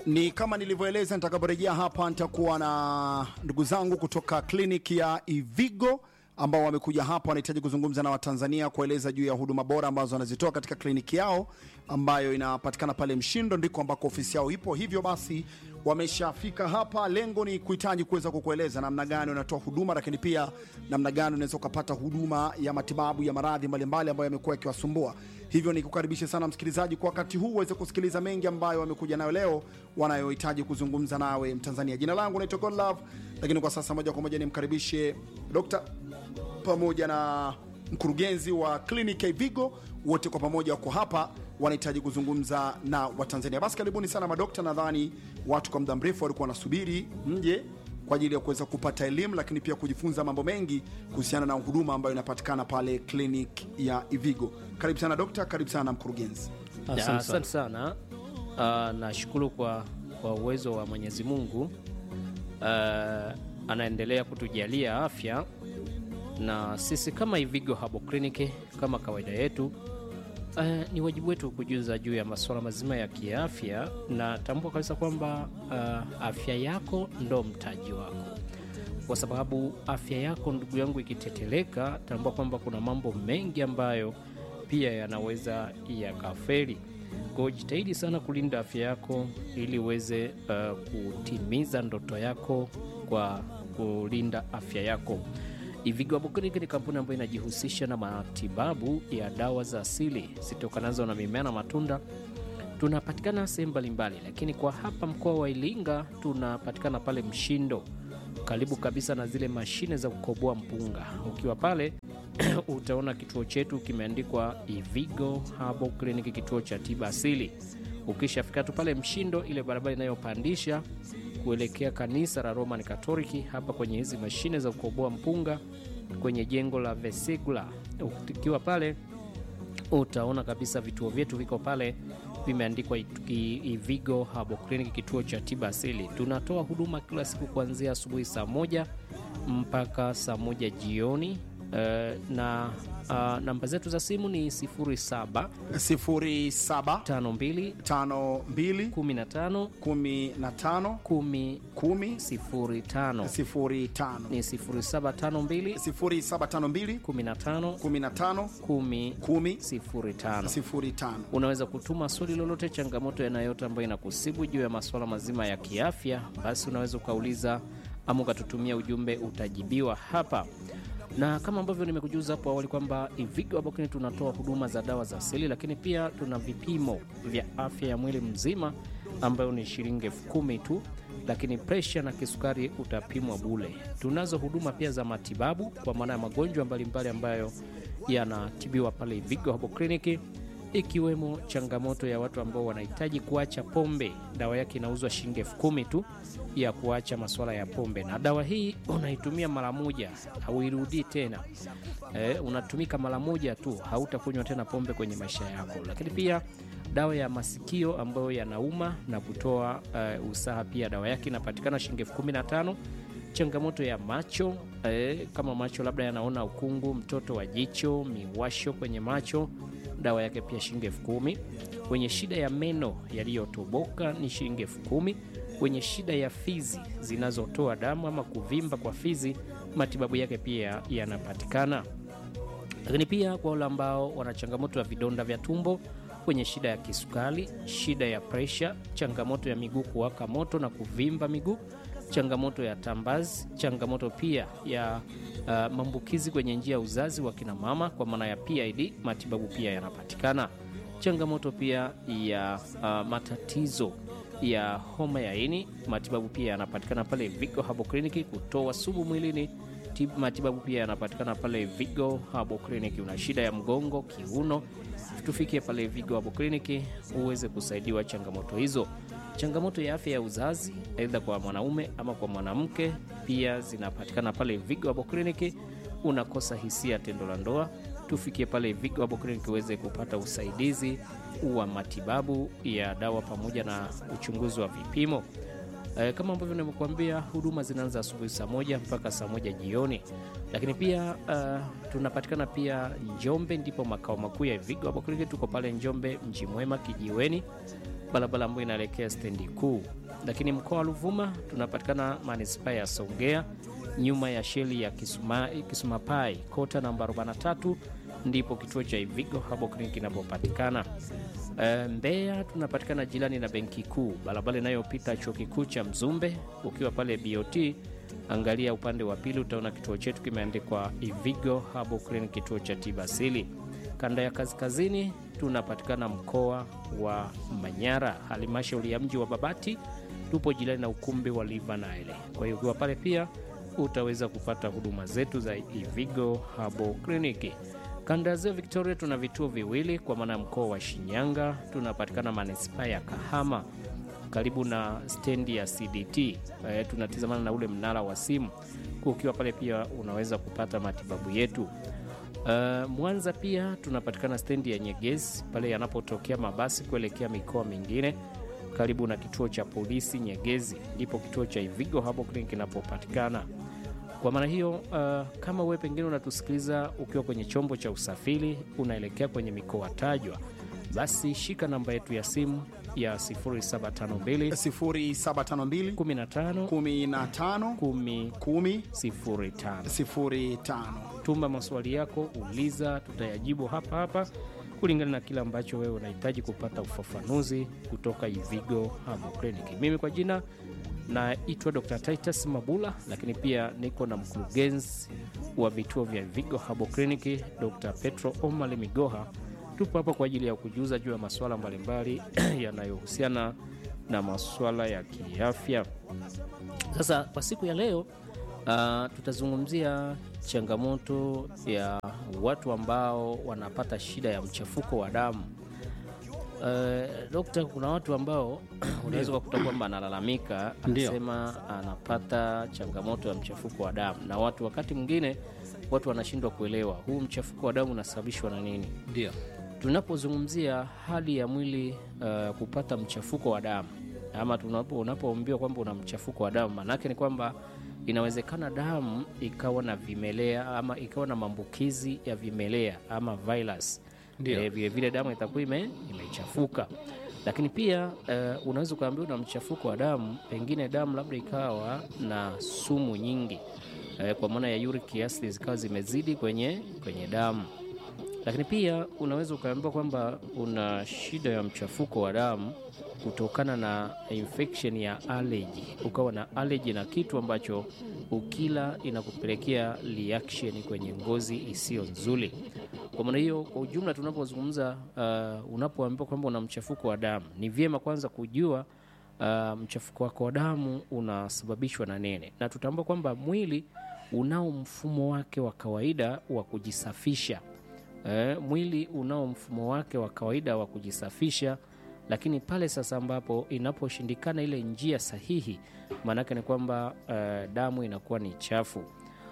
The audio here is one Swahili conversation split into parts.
Ni kama nilivyoeleza, nitakaporejea hapa nitakuwa na ndugu zangu kutoka kliniki ya Ivigo ambao wamekuja hapa, wanahitaji kuzungumza na Watanzania kueleza juu ya huduma bora ambazo wanazitoa katika kliniki yao ambayo inapatikana pale Mshindo, ndiko ambako ofisi yao ipo. Hivyo basi wameshafika hapa. Lengo ni kuhitaji kuweza kukueleza namna gani unatoa huduma, lakini pia namna gani unaweza ukapata huduma ya matibabu ya maradhi mbalimbali ambayo yamekuwa yakiwasumbua. Hivyo ni kukaribishe sana msikilizaji kwa wakati huu uweze kusikiliza mengi ambayo wamekuja nayo leo, wanayohitaji kuzungumza nawe Mtanzania. Jina langu naitwa Godlove, lakini kwa sasa moja kwa moja nimkaribishe Dr. pamoja na mkurugenzi wa kliniki ya Ivigo, wote kwa pamoja wako hapa, wanahitaji kuzungumza na Watanzania. Basi karibuni sana madokta. Nadhani watu kwa muda mrefu walikuwa wanasubiri mje kwa ajili ya kuweza kupata elimu, lakini pia kujifunza mambo mengi kuhusiana na huduma ambayo inapatikana pale kliniki ya Ivigo. Karibu sana dokta, karibu sana mkurugenzi. Ya, Asante sana. Uh, nashukuru kwa, kwa uwezo wa Mwenyezi Mungu uh, anaendelea kutujalia afya na sisi kama Ivigo Herbal Clinic kama kawaida yetu uh, ni wajibu wetu kujuza juu ya masuala mazima ya kiafya, na tambua kabisa kwamba uh, afya yako ndo mtaji wako, kwa sababu afya yako ndugu yangu ikiteteleka, tambua kwamba kuna mambo mengi ambayo pia yanaweza yakafeli. Kwa hiyo jitahidi sana kulinda afya yako ili uweze uh, kutimiza ndoto yako kwa kulinda afya yako. Ivigo Herbal Clinic ni kampuni ambayo inajihusisha na matibabu ya dawa za asili zitokanazo na mimea na matunda. Tunapatikana sehemu mbalimbali, lakini kwa hapa mkoa wa Iringa tunapatikana pale Mshindo, karibu kabisa na zile mashine za kukoboa mpunga. Ukiwa pale utaona kituo chetu kimeandikwa Ivigo Herbal Clinic, kituo cha tiba asili. Ukishafika tu pale Mshindo, ile barabara inayopandisha kuelekea kanisa la Roman Katoliki, hapa kwenye hizi mashine za kukoboa mpunga kwenye jengo la Vesegula, ukiwa pale utaona kabisa vituo vyetu viko pale vimeandikwa Ivigo Herbal Clinic, kituo cha tiba asili. Tunatoa huduma kila siku kuanzia asubuhi saa moja mpaka saa moja jioni. Uh, na uh, namba zetu za simu ni 07 07 52 52 15 15 10 10 05 05 ni 0752 0752 15 15 10 10 05. 05. Unaweza kutuma swali lolote, changamoto yanayote ambayo inakusibu juu ya masuala mazima ya kiafya, basi unaweza ukauliza ama ukatutumia ujumbe, utajibiwa hapa na kama ambavyo nimekujuza hapo awali kwamba Ivigo Herbal Clinic tunatoa huduma za dawa za asili, lakini pia tuna vipimo vya afya ya mwili mzima ambayo ni shilingi elfu kumi tu, lakini presha na kisukari utapimwa bule. Tunazo huduma pia za matibabu kwa maana ya magonjwa mbalimbali ambayo yanatibiwa pale Ivigo Herbal Clinic ikiwemo changamoto ya watu ambao wanahitaji kuacha pombe. Dawa yake inauzwa shilingi elfu kumi tu ya kuacha masuala ya pombe, na dawa hii unaitumia mara moja, hauirudii tena. E, unatumika mara moja tu, hautakunywa tena pombe kwenye maisha yako. Lakini pia dawa ya masikio ambayo yanauma na kutoa uh, usaha, pia dawa yake inapatikana shilingi elfu kumi na tano. Changamoto ya macho eh, kama macho labda yanaona ukungu, mtoto wa jicho, miwasho kwenye macho, dawa yake pia shilingi elfu kumi. Wenye shida ya meno yaliyotoboka ni shilingi elfu kumi. Wenye shida ya fizi zinazotoa damu ama kuvimba kwa fizi, matibabu yake pia yanapatikana. Lakini pia kwa wale ambao wana changamoto ya vidonda vya tumbo, wenye shida ya kisukari, shida ya presha, changamoto ya miguu kuwaka moto na kuvimba miguu changamoto ya tambazi, changamoto pia ya uh, maambukizi kwenye njia ya uzazi wa kina mama kwa maana ya PID, matibabu pia yanapatikana. Changamoto pia ya uh, matatizo ya homa ya ini, matibabu pia yanapatikana pale Vigo Herbal Clinic. Kutoa sumu mwilini, matibabu pia yanapatikana pale Vigo Herbal Clinic. Una shida ya mgongo, kiuno, tufikie pale Vigo Herbal Clinic uweze kusaidiwa changamoto hizo changamoto ya afya ya uzazi aidha kwa mwanaume ama kwa mwanamke pia zinapatikana pale Vigo Herbal Clinic. Unakosa hisia tendo la ndoa, tufikie pale Vigo Herbal Clinic uweze kupata usaidizi wa matibabu ya dawa pamoja na uchunguzi wa vipimo. E, kama ambavyo nimekuambia huduma zinaanza asubuhi saa moja mpaka saa moja jioni, lakini pia uh, tunapatikana pia Njombe, ndipo makao makuu ya Vigo Herbal Clinic. Tuko pale Njombe, Mji Mwema, Kijiweni barabara ambayo inaelekea stendi kuu. Lakini mkoa wa Ruvuma tunapatikana manispaa ya Songea, nyuma ya sheli ya Kisuma, Kisumapai, kota namba 43 ndipo kituo cha Ivigo Herbal Clinic kinapopatikana. E, Mbeya tunapatikana jirani na benki kuu, barabara inayopita chuo kikuu cha Mzumbe. Ukiwa pale BOT, angalia upande wa pili, utaona kituo chetu kimeandikwa Ivigo Herbal Clinic, kituo cha tiba asili. Kanda ya kaskazini tunapatikana mkoa wa Manyara, halmashauri ya mji wa Babati, tupo jirani na ukumbi wa Live Nile. Kwa hiyo ukiwa pale pia utaweza kupata huduma zetu za Ivigo Herbal Clinic. Kanda ya Ziwa Victoria tuna vituo viwili kwa maana ya mkoa wa Shinyanga tunapatikana manispaa ya Kahama karibu na stendi ya CDT. E, tunatizamana na ule mnara wa simu. Ukiwa pale pia unaweza kupata matibabu yetu. Uh, Mwanza pia tunapatikana stendi ya Nyegezi pale yanapotokea mabasi kuelekea mikoa mingine karibu na kituo cha polisi Nyegezi, ndipo kituo cha Ivigo Herbal Clinic kinapopatikana. Kwa maana hiyo, uh, kama wewe pengine unatusikiliza ukiwa kwenye chombo cha usafiri unaelekea kwenye mikoa tajwa, basi shika namba yetu ya simu ya 0752 0752 15 15 10 10 05. 05. Tuma maswali yako, uliza, tutayajibu hapa hapa kulingana na kile ambacho wewe unahitaji kupata ufafanuzi kutoka Ivigo Herbal Clinic. Mimi kwa jina naitwa Dr. Titus Mabula, lakini pia niko na mkurugenzi wa vituo vya Ivigo Herbal Clinic Dr. Petro Omar Migoha. Tupo hapa kwa ajili ya kujuza juu ya masuala mbalimbali yanayohusiana na masuala ya kiafya. Sasa kwa siku ya leo uh, tutazungumzia changamoto ya watu ambao wanapata shida ya mchafuko wa damu. Uh, dokta, kuna watu ambao unaweza kukuta kwamba analalamika, Ndio. anasema anapata changamoto ya mchafuko wa damu, na watu wakati mwingine watu wanashindwa kuelewa huu mchafuko wa damu unasababishwa na nini. Ndio. Tunapozungumzia hali ya mwili uh, kupata mchafuko wa damu ama tunapo unapoambiwa kwamba una mchafuko wa damu, maanake ni kwamba inawezekana damu ikawa na vimelea ama ikawa na maambukizi ya vimelea ama virus. Ndio. Eh, vile vile damu itakuwa ime, imechafuka. Lakini pia uh, unaweza ukaambiwa una mchafuko wa damu, pengine damu labda ikawa na sumu nyingi eh, kwa maana ya uric acid zikawa zimezidi kwenye, kwenye damu lakini pia unaweza ukaambiwa kwamba una shida ya mchafuko wa damu kutokana na infection ya allergy, ukawa na allergy na kitu ambacho ukila inakupelekea reaction kwenye ngozi isiyo nzuri. Kwa maana hiyo, kwa ujumla tunapozungumza, uh, unapoambiwa kwamba una mchafuko wa damu, ni vyema kwanza kujua uh, mchafuko wako wa damu unasababishwa na nini, na tutambua kwamba mwili unao mfumo wake wa kawaida wa kujisafisha. Eh, mwili unao mfumo wake wa kawaida wa kujisafisha, lakini pale sasa ambapo inaposhindikana ile njia sahihi, maanake ni kwamba eh, damu inakuwa ni chafu.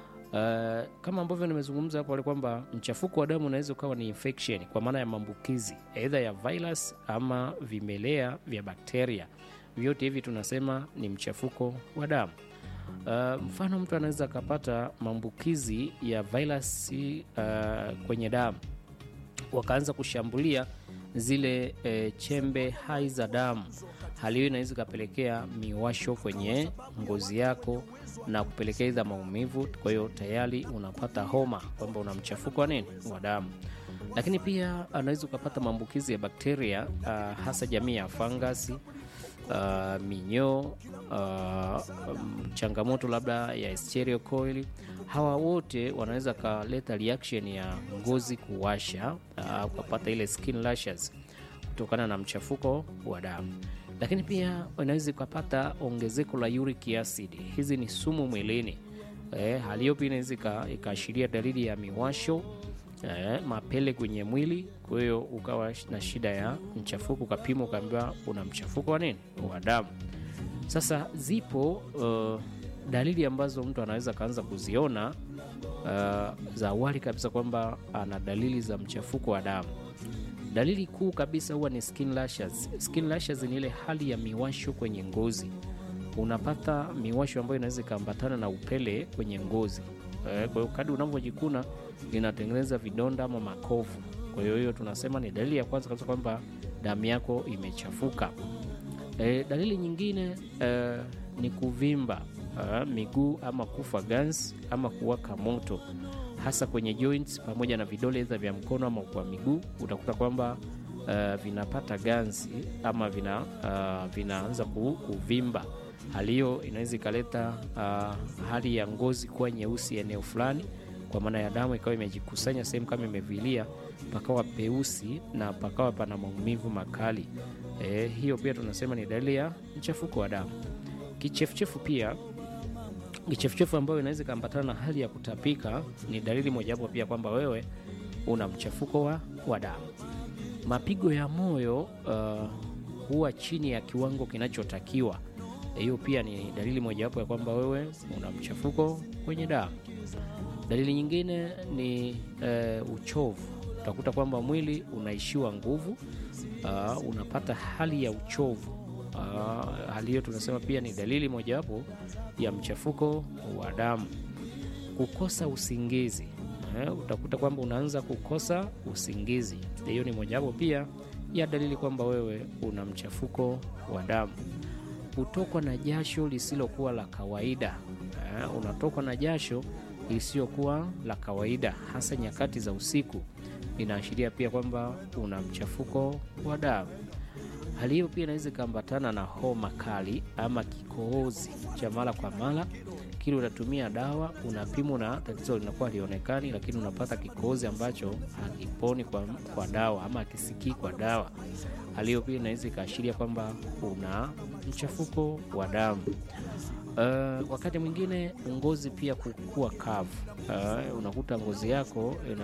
Eh, kama ambavyo nimezungumza hapo awali kwamba mchafuko wa damu unaweza ukawa ni infection kwa maana ya maambukizi aidha ya virus ama vimelea vya bakteria. Vyote hivi tunasema ni mchafuko wa damu. Uh, mfano mtu anaweza akapata maambukizi ya virusi uh, kwenye damu wakaanza kushambulia zile eh, chembe hai za damu. Hali hiyo inaweza ikapelekea miwasho kwenye ngozi yako na kupelekea idha maumivu. Kwa hiyo tayari unapata homa kwamba una mchafuko wa nini wa damu. Lakini pia anaweza ukapata maambukizi ya bakteria uh, hasa jamii ya fangasi uh, minyoo uh, um, changamoto labda ya Escherichia coli. Hawa wote wanaweza kaleta reaction ya ngozi kuwasha, uh, ukapata ile skin rashes kutokana na mchafuko wa damu. Lakini pia unaweza ukapata ongezeko la uric acid. Hizi ni sumu mwilini. Eh, hali hiyo pia inaweza ika- ikaashiria dalili ya miwasho eh, mapele kwenye mwili. Kwa hiyo ukawa na shida ya mchafuko, ukapimwa ukaambiwa una mchafuko wa nini wa damu. Sasa zipo uh, dalili ambazo mtu anaweza akaanza kuziona uh, za awali kabisa kwamba ana dalili za mchafuko wa damu. Dalili kuu kabisa huwa ni skin rashes. Skin rashes ni ile hali ya miwasho kwenye ngozi. Unapata miwasho ambayo inaweza ikaambatana na upele kwenye ngozi. Eh, Kwa hiyo kadri unavyojikuna linatengeneza vidonda ama makovu. Kwa hiyo hiyo tunasema ni dalili ya kwanza kabisa kwamba damu yako imechafuka. E, dalili nyingine e, ni kuvimba e, miguu ama kufa ganzi ama kuwaka moto hasa kwenye joints pamoja na vidole za vya mkono ama kwa miguu, utakuta kwamba uh, vinapata ganzi ama vina, uh, vinaanza ku- kuvimba. Hali hiyo inaweza ikaleta uh, hali ya ngozi kuwa nyeusi eneo fulani, kwa maana ya damu ikawa imejikusanya sehemu kama imevilia, pakawa peusi na pakawa pana maumivu makali. E, hiyo pia tunasema ni dalili ya mchafuko wa damu. Kichefuchefu pia kichefuchefu ambayo inaweza ikaambatana na hali ya kutapika ni dalili mojawapo pia kwamba wewe una mchafuko wa, wa damu. Mapigo ya moyo uh, huwa chini ya kiwango kinachotakiwa. Hiyo pia ni dalili mojawapo ya kwamba wewe una mchafuko kwenye damu. Dalili nyingine ni uh, uchovu. Utakuta kwamba mwili unaishiwa nguvu, uh, unapata hali ya uchovu. Uh, hali hiyo tunasema pia ni dalili mojawapo ya mchafuko wa damu. Kukosa usingizi eh, utakuta kwamba unaanza kukosa usingizi. Hiyo ni mojawapo pia ya dalili kwamba wewe una mchafuko wa damu. Kutokwa na jasho lisilokuwa la kawaida eh, unatokwa na jasho lisilokuwa la kawaida hasa nyakati za usiku, inaashiria pia kwamba una mchafuko wa damu. Hali hiyo pia inaweza ikaambatana na homa kali ama kikohozi cha mara kwa mara. Kile unatumia dawa, unapimwa na tatizo linakuwa halionekani, lakini unapata kikohozi ambacho hakiponi kwa, kwa dawa ama hakisikii kwa dawa. Hali hiyo pia inaweza ikaashiria kwamba una mchafuko wa damu. Uh, wakati mwingine ngozi pia kukua kavu. Uh, unakuta ngozi yako ina